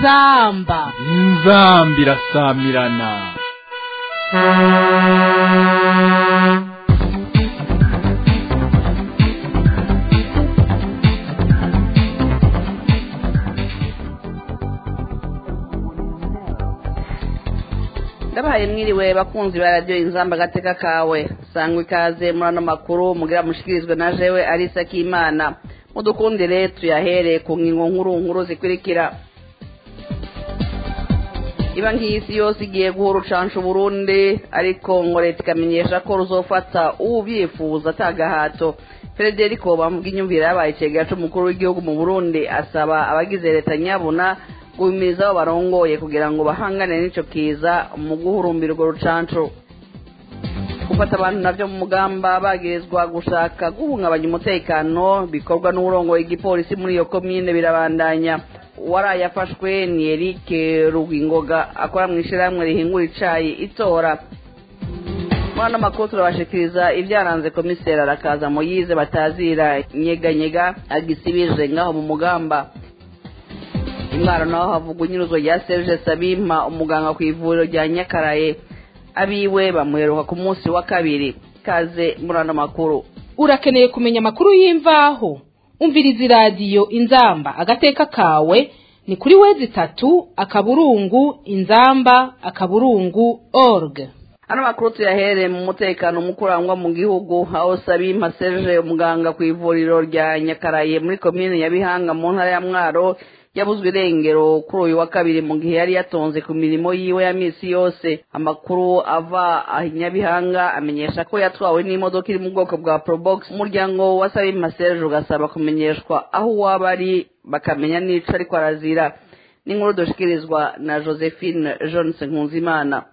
inzamba inzamba irasamirana ndabahaye mwiriwe bakunzi ba radiyo inzamba agateka kawe sangwa ikaze muri ano makuru mugira mushikirizwe na jewe arisa k'imana mudukundire tuyahere ku ngingo nkuru nkuru zikurikira iba nk'isi yose igiye guha urucansha uburundi ariko ngo leta ikamenyesha ko ruzofata ubyifuza atagahato frederico bamuga inyumvire yabaye icegera c'umukuru w'igihugu mu burundi asaba abagize leta nyabuna guhimiriza abo barongoye kugira ngo bahangane n'ico kiza mu guhurumbira urwo rucanco gufata abantu navyo mu mugamba bagirizwa gushaka guhungabanya umutekano bikorwa n'uburongoye igipolisi muri iyo komine birabandanya waraye afashwe ni Eric Rugwingoga akora mu ishirahamwe rihingura icayi itora muri ano makuru turabashikiriza ibyaranze komiseri arakaza moyize batazira nyeganyega agisibije ngaho mu mugamba imwaro naho havugwa inyuruzo rya serge sabima umuganga ku ivuriro rya nyakaraye abiwe bamuheruka ku munsi wa kabiri kaze muri ano makuru urakeneye kumenya amakuru y'imvaho umviriza iradiyo inzamba agateka kawe ni kuri wezi itatu akaburungu inzamba akaburungu org ano makuru tuyahere mu mutekano mukurangwa mu gihugu aho sabima serge umuganga ku ivuriro rya nyakaraye muri komine ya bihanga mu ntara ya mwaro yabuzwe irengero kuri uyu wa kabiri mu gihe yari yatonze ku mirimo yiwe ya misi yose amakuru ava aho nyabihanga amenyesha ko yatwawe n'imodoka iri mu bwoko bwa probox umuryango wa sabima serge ugasaba kumenyeshwa aho waba ari bakamenya n'ico ariko arazira n'inkuru dushikirizwa na josephine johnson nkunzimana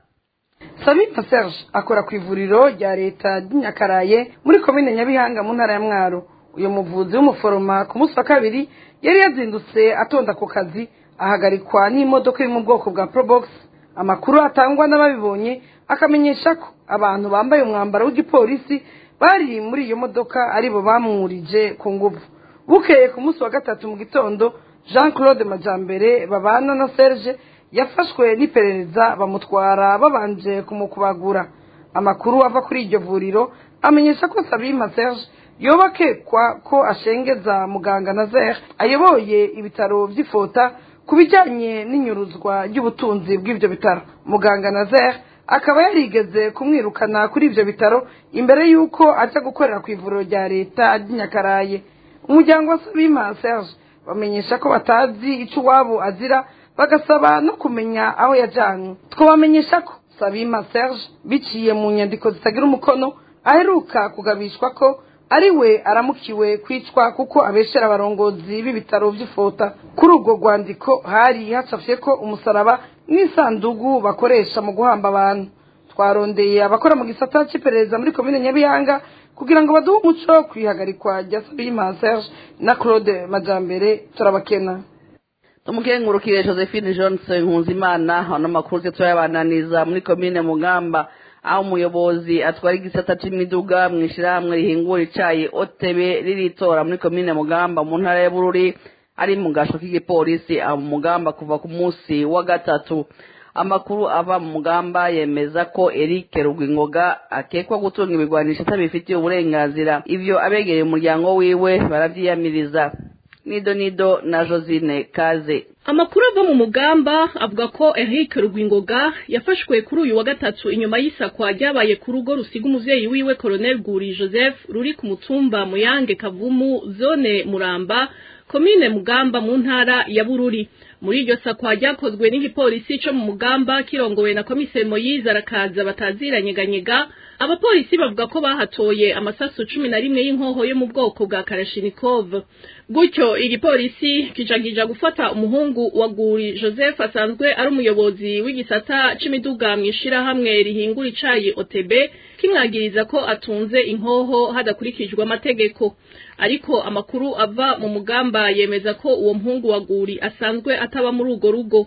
sabita serge akora ku ivuriro rya leta ry'inyakaraye muri komine nyabihanga mu ntara ya mwaro uyu muvuzi w'umuforoma ku munsi wa kabiri yari yazindutse atonda ku kazi ahagarikwa n'imodoka iri mu bwoko bwa probox amakuru atangwa n'ababibonye akamenyesha ko abantu bambaye umwambaro w'igipolisi bari muri iyo modoka aribo bamwurije ku nguvu bukeye ku munsi wa gatatu mu gitondo jean claude majambere babana na serge yafashwe n'iperereza bamutwara babanje kumukubagura amakuru ava kuri iryo vuriro amenyesha ko sabima serge yoba akekwa ko ashengeza muganga nazer ayoboye ibitaro by'ifota ku bijyanye n'inyuruzwa ry'ubutunzi bw'ibyo bitaro muganga nazer akaba yarigeze kumwirukana kuri ibyo bitaro imbere y'uko ajya gukorera ku ivuriro rya leta ry'inyakaraye umuryango wa sabima serge bamenyesha ko batazi icyo uwabo azira bagasaba no kumenya aho yajyanywe twabamenyesha ko sabima serge biciye mu nyandiko zitagira umukono aheruka kugabishwa ko ari we aramukiwe kwicwa kuko abeshera abarongozi b'ibitaro by'ifota kuri urwo rwandiko hari hacafye ko umusaraba n'isandugu bakoresha mu guhamba abantu twarondeye abakora mu gisata cy'iperereza muri komine nyabihanga kugira ngo baduhe umuco wo kwihagarikwa rya sabima serge na claude majambere turabakena tumukengurukire josephine johnson nkunzimana ano makuru twe turayabananiza muri komine mugamba aho umuyobozi atwara igisata c'imiduga mu ishirahamwe rihingura icayi otebe riritora muri komine mugamba mu ntara ya bururi ari mu gasho k'igipolisi aho mu mugamba kuva ku munsi wa gatatu amakuru ava mu mugamba yemeza ko eric rugwingoga akekwa gutunga ibigwanisho atabifitiye uburenganzira ivyo abegereye umuryango wiwe baravyiyamiriza nido nido na josine kaze amakuru ava mu mugamba avuga ko Eric Rugwingoga yafashwe kuri uyu wa gatatu inyuma y'isakwa ryabaye ku rugo rusiga umuvyeyi wiwe Colonel Guri Joseph ruri ku mutumba Muyange Kavumu zone Muramba komine Mugamba mu ntara ya Bururi muri iryo sakwa ryakozwe n'igipolisi co mu Mugamba kirongowe na komiseri Moyize arakaza bataziranyeganyega abapolisi bavuga ko bahatoye amasasu cumi na rimwe y'inkoho yo mu bwoko bwa Kalashnikov gutyo igipolisi kijagija gufata umuhungu wa Guri Joseph asanzwe ari umuyobozi w'igisata c'imiduga mw'ishirahamwe rihingura icayi OTB kimwagiriza ko atunze inkoho hadakurikijwe amategeko ariko amakuru ava mu mugamba yemeza ko uwo muhungu wa Guri asanzwe ataba muri urwo rugo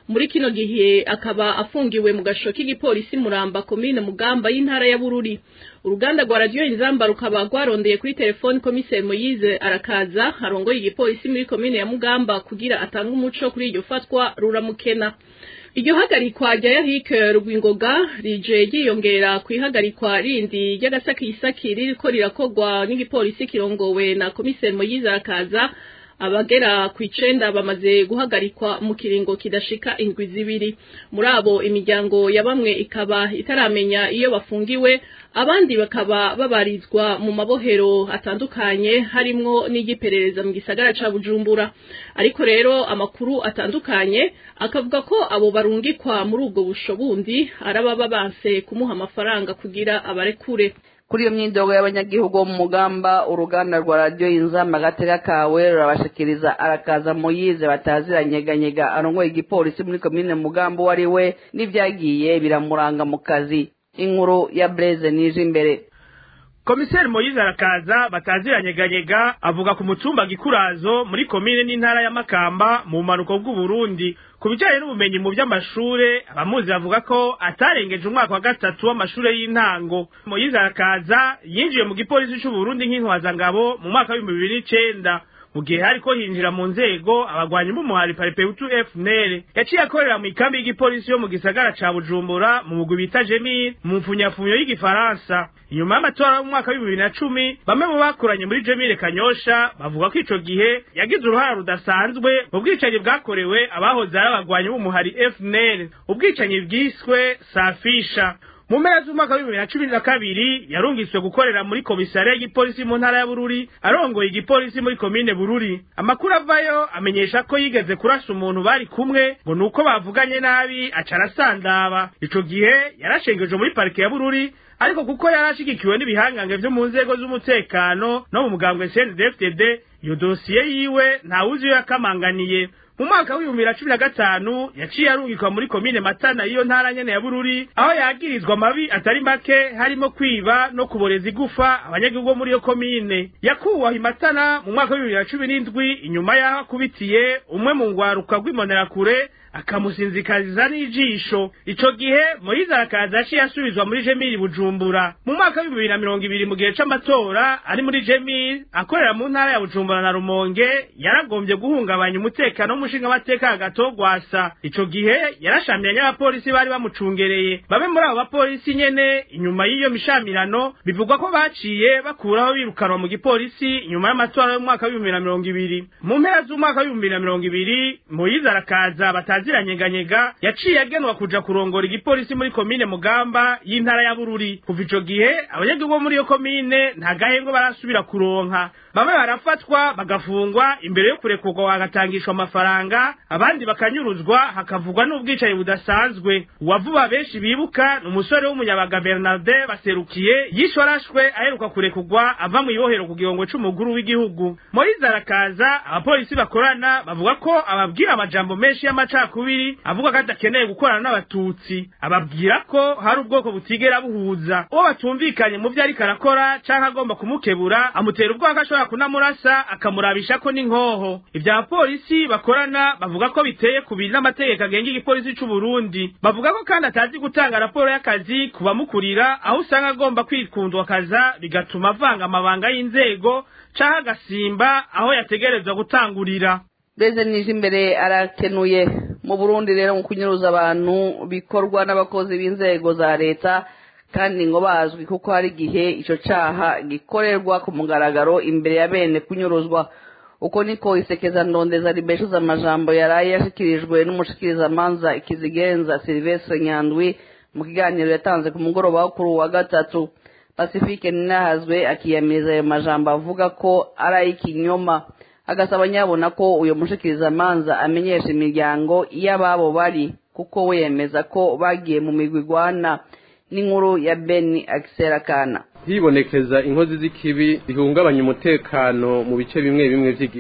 muri kino gihe akaba afungiwe mu gasho k'igipolisi muramba komine mugamba y'intara ya bururi uruganda rwa radiyo inzamba rukaba rwarondeye kuri telefoni komiseri moyize arakaza arongoye igipolisi muri komine ya mugamba kugira atange umuco kuri iryo fatwa ruramukena iryo hagarikwa rya yahike rwingoga rije ryiyongera ku ihagarikwa rindi ry'agasakisaki ririko rirakorwa n'igipolisi kirongowe na komiseri moyize arakaza abagera ku icenda bamaze guhagarikwa mu kiringo kidashika indwi zibiri muri abo imiryango ya bamwe ikaba itaramenya iyo bafungiwe abandi bakaba babarizwa mu mabohero atandukanye harimwo n'igiperereza mu gisagara ca bujumbura ariko rero amakuru atandukanye akavuga ko abo barungikwa muri ubwo busho bundi arababa banse kumuha amafaranga kugira abarekure kuri iyo myidogo y'abanyagihugu bo mu mugamba uruganda rwa radiyo inzamba agatega kawe rurabashikiriza arakaza muyize bataziranyeganyega arongoye igipolisi muri komine mugamba uwo ari we n'ibyagiye biramuranga mu kazi inkuru ya breze nije imbere komiseri moyize arakaza bataziranyeganyega avuga ku mutumba gikurazo muri komine n'intara ya makamba mu bumanuko bw'uburundi ku bijyanye n'ubumenyi mu by'amashure abamuzi bavuga ko atarengeje umwaka wa gatatu w'amashure y'intango moyize arakaza yinjiye mu gipolisi c'uburundi nk'intwazangabo mu mwaka w'ibihumbi bibiri n'icenda mu gihe hariko hinjira mu nzego abagwanyi b'umuhari paripeutu fnl yaciye akorera mu ikambi y'igipolisi yo mu gisagara ca bujumbura mu mugwi bita jemil mu mfunyafunyo y'igifaransa inyuma y'amatora y'umwaka w'ibihumbi bibiri na cumi bamwe mu bakoranye muri jemile kanyosha bavuga ko ico gihe yagize uruhara rudasanzwe mu bwicanyi bwakorewe abahoze ari abagwanyi b'umuhari fnl ubwicanyi bwiswe safisha mu mpera z'umwaka w'ibihumbi bibiri na cumi na kabiri yarungiswe gukorera muri komisariya y'igipolisi mu ntara ya bururi arongoye igipolisi muri komine bururi amakuru avayo amenyesha ko yigeze kurasa umuntu bari kumwe ngo ni uko bavuganye nabi aca arasandaba ico gihe yarashengeje muri parike ya bururi ariko kuko yari ashigikiwe n'ibihangange vyo mu nzego z'umutekano no mu mugambwe CNDD-FDD iyo dosiye yiwe ntawuzi iyo yakamanganiye mu mwaka w'ibihumbi bibiri na cumi na gatanu yaciye arungikwa muri komine matana y'iyo ntara nyene ya bururi aho yagirizwa amabi atari make harimo kwiba no kuboreza igufa abanyagihugu bo muri iyo komine yakuwaho imatana mu mwaka w'ibihumbi bibiri na cumi n'indwi inyuma y'aho akubitiye umwe mu ngwaruka rw'imbonerakure akamusinzikariza n'ijisho ico gihe moyize arakaza yaciye asubizwa muri jemili bujumbura mu mwaka w'ibihumbi bibiri na mirongo ibiri mu gihe c'amatora ari muri jemili akorera mu ntara ya bujumbura na rumonge yaragombye guhungabanya umutekano w'umushingamateka hagato gwasa ico gihe yarashamiranye n'abapolisi bari bamucungereye bamwe muri abo bapolisi nyene inyuma y'iyo mishamirano bivugwa ko baciye bakuraho birukanwa mu gipolisi inyuma y'amatora y'umwaka w'ibihumbi bibiri na mirongo ibiri mu mpera z'umwaka w'ibihumbi bibiri na mirongo ibiri moyize arakaza bataziranyeganyega yaciye agenwa kuja kurongora igipolisi muri komine mugamba y'intara ya bururi kuva ico gihe abanyagihugu bo muri iyo komine nta gahembwe barasubira kuronka bamwe barafatwa bagafungwa imbere yo kurekurwa bagatangishwa amafaranga abandi bakanyuruzwa hakavugwa n'ubwicanyi budasanzwe uwavuba benshi bibuka ni umusore w'umunyabaga bernarde baserukiye yishwe arashwe aheruka kurekurwa ava mu ibohero ku gihongwe c'umukuru w'igihugu moyize arakaza abapolisi bakorana bavuga ko ababwira amajambo menshi y'amacakubiri avuga ko adakeneye gukorana n'abatutsi ababwira ko hari ubwoko butigera buhuza uwo batumvikanye mu vyo ariko arakora canke agomba kumukebura amutera ubwoba ko ashobora kunamurasa akamurabisha ko n'inkoho ivyo abapolisi bakorana bavuga ko biteye kubiri n'amategeko agenga igipolisi c'uburundi bavuga ko kandi atazi gutanga raporo y'akazi ku bamukurira aho usanga agomba kwikundwa akaza bigatuma avanga amabanga y'inzego canke agasimba aho yategerezwa gutangurira Beze nije imbere arakenuye mu Burundi rero mu kunyuruza abantu bikorwa n'abakozi b'inzego za leta kandi ngo bazwi kuko hari igihe ico caha gikorerwa ku mugaragaro imbere ya bene kunyuruzwa uko niko isekeza ndondeza ribeshuza amajambo yaraye yashikirijwe n'umushikirizamanza ikizigenza Silvestre Nyandwi mu kiganiro yatanze ku mugoroba wo kuri wa gatatu Pacifique Ninahazwe akiyamiriza ayo majambo avuga ko ari ay'ikinyoma agasaba nyabona ko uyo mushikirizamanza amenyesha imiryango y'ababo bari kuko we yemeza ko bagiye mu migwi igwana n'inkuru ya beni akiserakana hibonekeza inkozi z'ikibi zihungabanya umutekano mu bice bimwe bimwe by'igihugu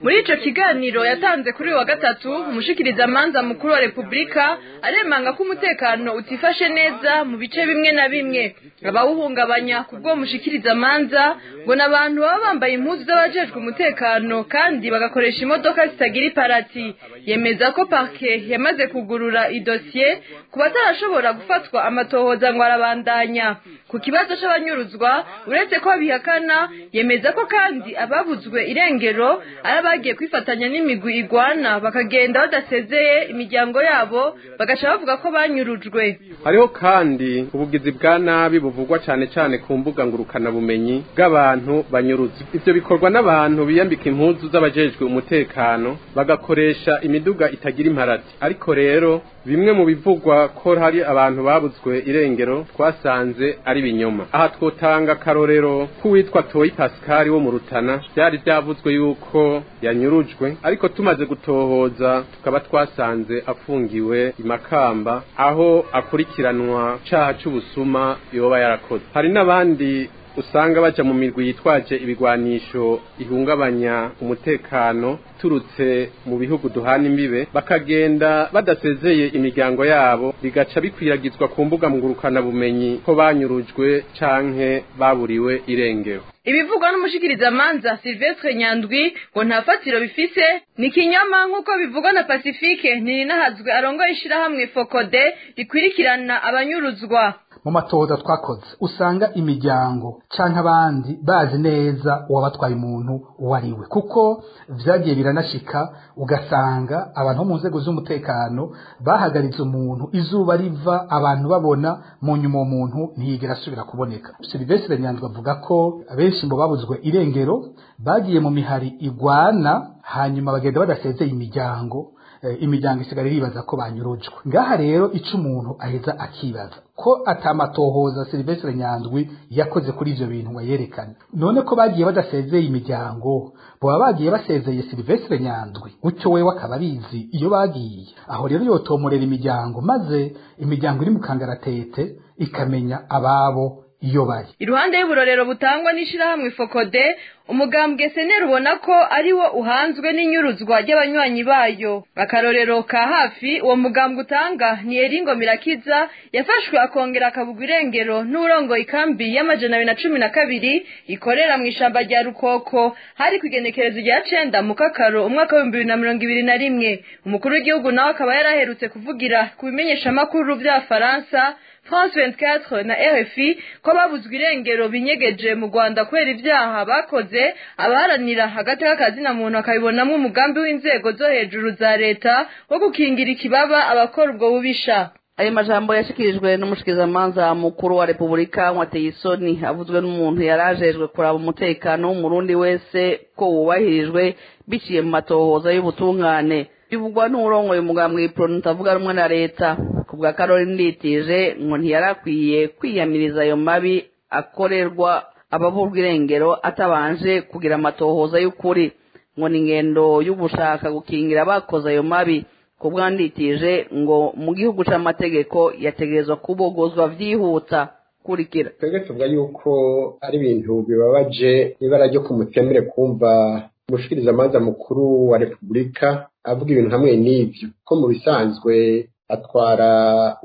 muri ico kiganiro yatanze kuri uyu wa gatatu umushikirizamanza mukuru wa repubulika aremanga ko umutekano utifashe neza mu bice bimwe na bimwe abawuhungabanya ku bwo mushikirizamanza ngo ni abantu baba bambaye impuzu z'abajejwe umutekano kandi bagakoresha imodoka zitagira iparati yemeza ko parke yamaze kugurura idosiye ku batarashobora gufatwa amatohoza ngo arabandanya ku kibazo c'abanyuruzwa uretse ko abihakana yemeza ko kandi ababuzwe irengero ari abagiye kwifatanya n'imigwi igwana bakagenda badasezeye imiryango yabo bagaca bavuga ko banyurujwe hariho kandi ubugizi bwa nabi buvugwa cyane cyane ku mbuga ngurukanabumenyi bw'abantu banyuruzwa ivyo bikorwa n'abantu biyambika impuzu z'abajejwe umutekano bagakoresha imiduga itagira imparati ariko rero bimwe mu bivugwa ko hari abantu babuzwe irengero twasanze ari binyoma aha twotanga akarorero k'uwitwa toyi pascal wo mu rutana byari byavuzwe yuko yanyurujwe ariko tumaze gutohoza tukaba twasanze afungiwe imakamba aho akurikiranwa caha c'ubusuma yoba yarakoze hari n'abandi usanga baja mu mirwi yitwaje ibigwanisho ihungabanya umutekano turutse mu bihugu duhana imbibe bakagenda badasezeye imiryango yabo bigaca bikwiragizwa ku mbuga ngurukana bumenyi ko banyurujwe canke baburiwe irengero ibivugwa n'umushikirizamanza silvestre nyandwi ngo nta fatiro bifise ni kinyoma nk'uko bivugwa na pacifique ntirinahazwe arongoye ishirahamwe fokode rikwirikirana abanyuruzwa mu matohoza twakoze usanga imiryango canke abandi bazi neza uwabatwaye umuntu uwo ari we kuko vyagiye biranashika ugasanga abantu bo mu nzego z'umutekano bahagaritse umuntu izuba riva abantu babona mu nyuma uwo muntu ntiyigera asubira kuboneka silivestre nyandwi avuga ko benshi mu babuzwe irengero bagiye mu mihari igwana hanyuma bagenda badasezeye imiryango imiryango isigara iribaza ko banyurujwe ngaha rero ico umuntu aheza akibaza ko atamatohoza Silvestre Nyandwi yakoze kuri ivyo bintu ngo yerekane none ko bagiye badasezeye imiryango boba bagiye basezeye Silvestre Nyandwi gutyo wewe akaba abizi iyo bagiye aho rero yotomorera imiryango maze imiryango iri mu kangaratete ikamenya ababo iyo bari iruhande y'uburorero butangwa n'ishirahamwe fokode umugambwe seneri ubona ko ari wo uhanzwe n'inyuruzwa ry'abanywanyi bayo akarorero ka hafi uwo mugambwe utanga ni eringo mirakiza yafashwe akongera akabugwa irengero n'urongo ikambi y'amajana abiri na cumi na kabiri ikorera mu ishamba rya rukoko hari ku igenekerezo rya cenda mu kakaro umwaka w'ibihumbi bibiri na mirongo ibiri na rimwe umukuru w'igihugu nawe akaba yaraherutse kuvugira ku bimenyeshamakuru vy'abafaransa France 24 na RFI ko babuzwe irengero binyegeje mu Rwanda kubera ivyaha bakoze abaharanira hagati y'akazina muntu akabibonamwo umugambi w'inzego zo hejuru za leta wo gukingira ikibaba abakora ubwo bubisha ayo majambo yashikirijwe n'umushikizamanza mukuru wa repubulika wateye isoni avuzwe n'umuntu yari ajejwe kuraba umutekano w'umurundi wese ko wubahirijwe biciye mu matohoza y'ubutungane bivugwa n'urongoye umugambwe ipironi utavuga rumwe na leta ku bwa karori nditije ngo ntiyarakwiye kwiyamiriza ayo mabi akorerwa abavurwa irengero atabanje kugira amatohoza y'ukuri ngo ni ingendo y'ugushaka gukingira abakoze ayo mabi ku bwanditije ngo mu gihugu c'amategeko yategerezwa kubogozwa vyihuta kurikira twebwe tuvuga yuko ari ibintu bibabaje ibara ryo ku mutemere kumva umushikirizamanza mukuru wa repubulika avuga ibintu hamwe n'ivyo ko mu bisanzwe atwara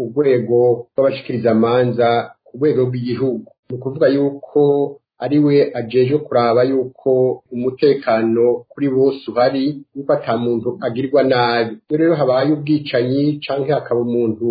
urwego rw'abashikirizamanza ku rwego rw'igihugu ni ukuvuga yuko ari we ajejwe kuraba yuko umutekano kuri bose uhari yuko ata muntu agirwa nabi iyo rero habaye ubwicanyi canke hakaba umuntu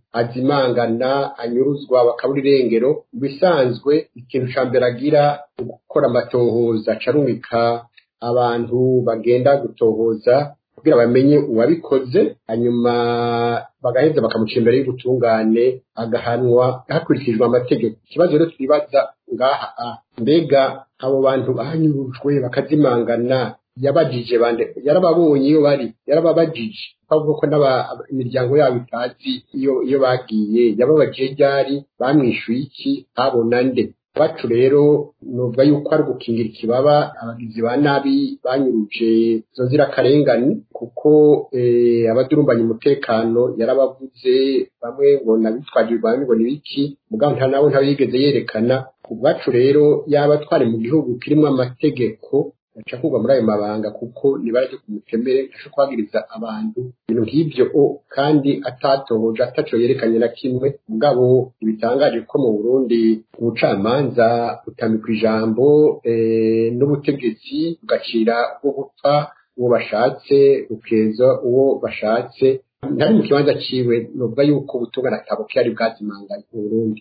azimangana anyuruzwa bakabura irengero mu bisanzwe ikintu ca mbere agira gukora amatohoza acarumika abantu bagenda gutohoza kugira bamenye uwabikoze hanyuma bagaheza bakamuca imbere y'ubutungane agahanwa hakurikijwe amategeko ikibazo rero twibaza ngaha mbega abo bantu banyurujwe bakazimangana yabajije bande yarababonye iyo bari yarababajije bavuga ko imiryango yabo itazi iyo iyo bagiye yababajije ryari bamwishuye iki habona nde bacu rero nuvuga yuko ari gukingira ikibaba abagizi ba nabi banyuruje izo nzirakarengane kuko abadurumbanya umutekano yarabavuze bamwe ngo nabitwaje bamwe ngo nibiki mugabo nta nawe ntawe yigeze yerekana ubwacu rero yaba twari mu gihugu kirimo amategeko aca kugwa muri ayo mabanga kuko nibara ryo kumutemere ntasho kwagiriza abantu ibintu nk'ibyo o kandi atatohoje ataco yerekanye na kimwe mugabo ibitangaje ko mu Burundi ubucamanza butamikwa ijambo eh, n'ubutegetsi bugacira bwo gupfa uwo bashatse bukeza uwo bashatse ntari mu kibanza ciwe novuga yuko ubutungane atabo kiyari bwazimanganye mu Burundi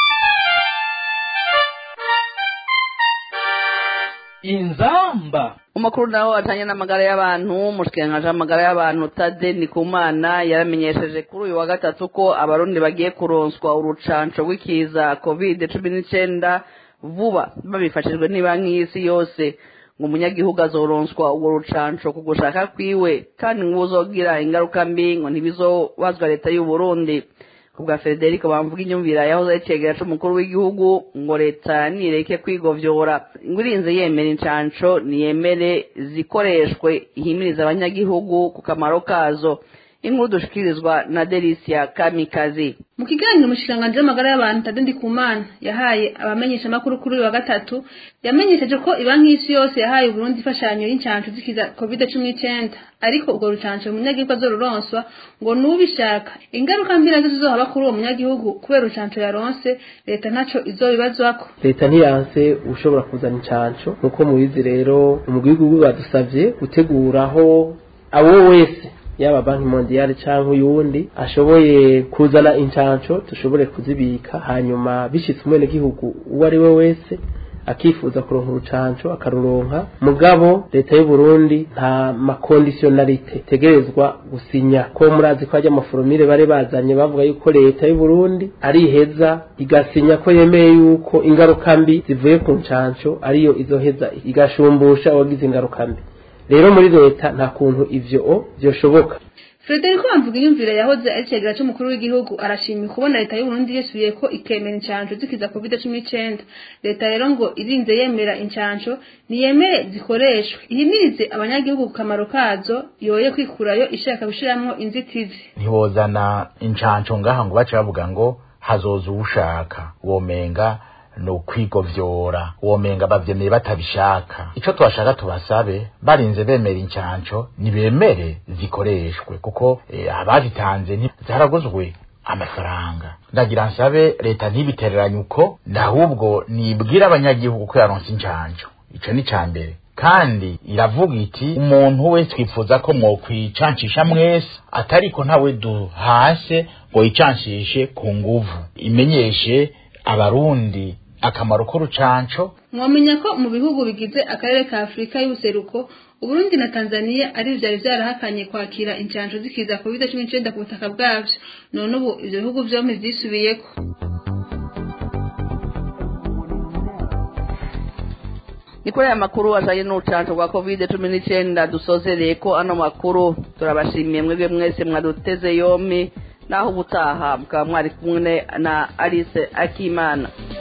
inzamba umakuru naho atanye n'amagara y'abantu umushikiranganji w'amagara y'abantu tade nikumana yaramenyesheje kuri uyu wa gatatu ko abarundi bagiye kuronswa urucanco rw'ikiza covid cumi n'icenda vuba babifashijwe n'ibanki y'isi yose ngo umunyagihugu azoronswa urwo rucanco ku gushaka kwiwe kandi ngo uzogira ingaruka mbi ngo ntibizobazwa leta y'u Burundi kubwa Federico bamvuga inyumvira yahoze yicegera c'umukuru w'igihugu ngo leta nireke kwigovyora ngo irinze yemera incanco niyemere zikoreshwe ihimiriza abanyagihugu ku kamaro kazo inkuru dushikirizwa na Delicia Kamikazi mu kiganiro umushikiranganji w'amagara y'abantu Tade Ndikumana yahaye abamenyesha makuru kuri uyu wa gatatu yamenyesheje ko ibanki y'isi yose yahaye Burundi imfashanyo y'incanco zikiza covid cumi n'icenda ariko urwo rucanco umunyagihugu azoruronswa ngo nubishaka ingaruka mbi nazo zizohaba kuri uwo munyagihugu kubera urucanco yaronse leta ntaco izobibazwako leta ntiyanse ushobora kuzana incanco nk'uko mubizi rero umugwi w'igihugu badusavye guteguraho abo wese yaba banki mondiale canke uyundi ashoboye kuzana incanco dushobore kuzibika hanyuma bishitse umwenegihugu uwo ari we wese akifuza kuronka urucanco akaruronka mugabo leta y'u Burundi nta makondisiyonalite tegerezwa gusinya ko murazi ko hajya amaforomire bari bazanye bavuga yuko leta y'u Burundi ariheza igasinya ko yemeye yuko ingaruka mbi zivuye ku ncanco ariyo izoheza igashumbusha uwagize ingaruka mbi rero muri leta nta kuntu ivyo vyoshoboka Frederico Bamvuga inyumvire yahoze ari cegera c'umukuru w'igihugu arashimye kubona leta y'u Burundi yesubiye ko ikemera incanco zikiza COVID-19 leta rero ngo irinze yemera incanco niyemere zikoreshwe ihimirize abanyagihugu ku kamaro kazo yoye kwikurayo ishaka gushiramwo inzitizi ntibozana incanco ngaha ngo bace bavuga ngo hazoza uwushaka womenga ni ukwigovyora womenga bavyemeye batabishaka ico twashaka tubasabe barinze bemera incanco nibemere zikoreshwe kuko eh, abazitanze zaraguzwe amafaranga ndagira nsabe leta ntibitereranye uko ndahubwo nibwira abanyagihugu ko yaronse incanco ico ni ca mbere kandi iravuga iti umuntu wese twifuza ko mwokwicancisha mwese atariko ntawe duhase ngo yicancishe ku nguvu imenyeshe abarundi akamaro k'urucanco mwamenya ko mu bihugu bigize akarere ka afurika y'ubuseruko uburundi na tanzania ari vyari vyarahakanye kwakira incanco zikiza covid cumi n'icenda ku butaka bwavyo none ubu ivyo bihugu vyompi vyisubiyeko ni kuri aya makuru ajanye n'urucanco rwa covid cumi n'icenda dusozereye ko ano makuru turabashimiye mwebwe mwese mwaduteze yompi naho ubutaha mukaba mwari kumwe na alice akimana